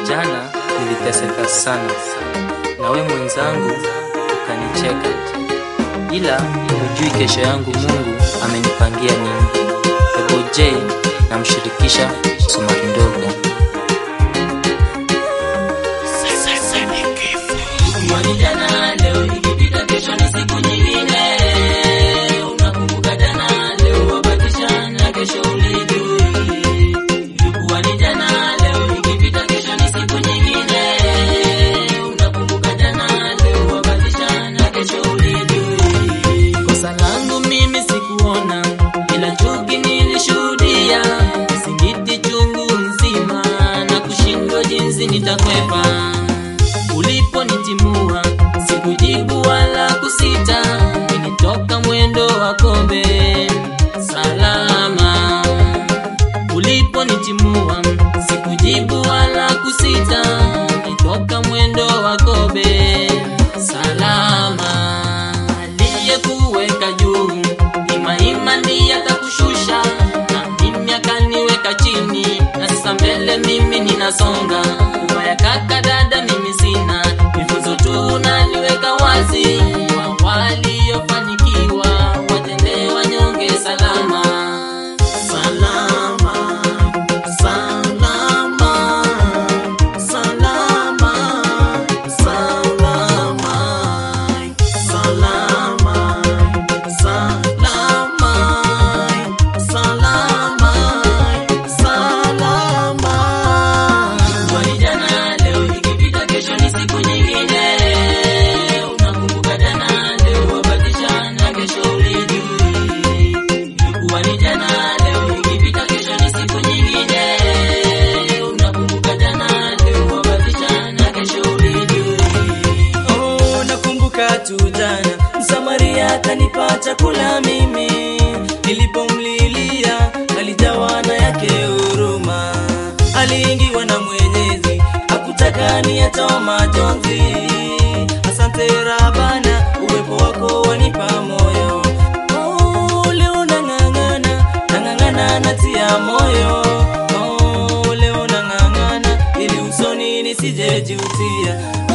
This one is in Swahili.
Jana niliteseka sana, na we mwenzangu ukanicheka, ila hujui kesho yangu Mungu amenipangia nini. Ebo J namshirikisha Sumari Ndogo. Jana leo ikipita, kesho ni siku nyingine. Unakumbuka jana, leo wabatisha na kesho ulijui. Ilikuwa ni jana, leo ikipita, kesho ni siku nyingine. Unakumbuka jana, leo wabatisha na kesho ulijui. Kosa langu mimi sikuona, ila chuki nilishuhudia. Singiti chungu nzima na kushindwa jinsi nitakwepa uliponitimua sikujibu wala kusita, nilitoka mwendo wa kombe salama. Uliponitimua sikujibu wala kusita, nilitoka mwendo wa kombe salama. Aliyekuweka juu imaima ndiye atakushusha, na mimi akaniweka chini, na sasa mbele mimi ninasonga. Ubaya kaka dada mimi sina, mifuzo tu naliweka wazi kwa waliofanikiwa, watende wanyonge salama. Salama, salama, salama, salama, salama, salama, salama, salama. Ilikuwa ni jana, leo ikipita, kesho ni siku nyingine. Unakumbuka jana, leo wabatisha na kesho ulijui. Ilikuwa ni jana, leo ikipita, kesho ni siku nyingine. Unakumbuka jana, leo wabatisha na kesho ulijui. Oh, nakumbuka tu jana Msamaria akanipa chakula mimi, nilipomlilia alijawa na yake huruma, aliingiwa na Mwenyezi hakutaka niyatoa majonzi. Asante Rabana, uwepo wako wanipa moyo. Oh, leo nang'ang'ana, nang'ang'ana natia moyo. Oh, leo nang'ang'ana ili usoni nisijejutia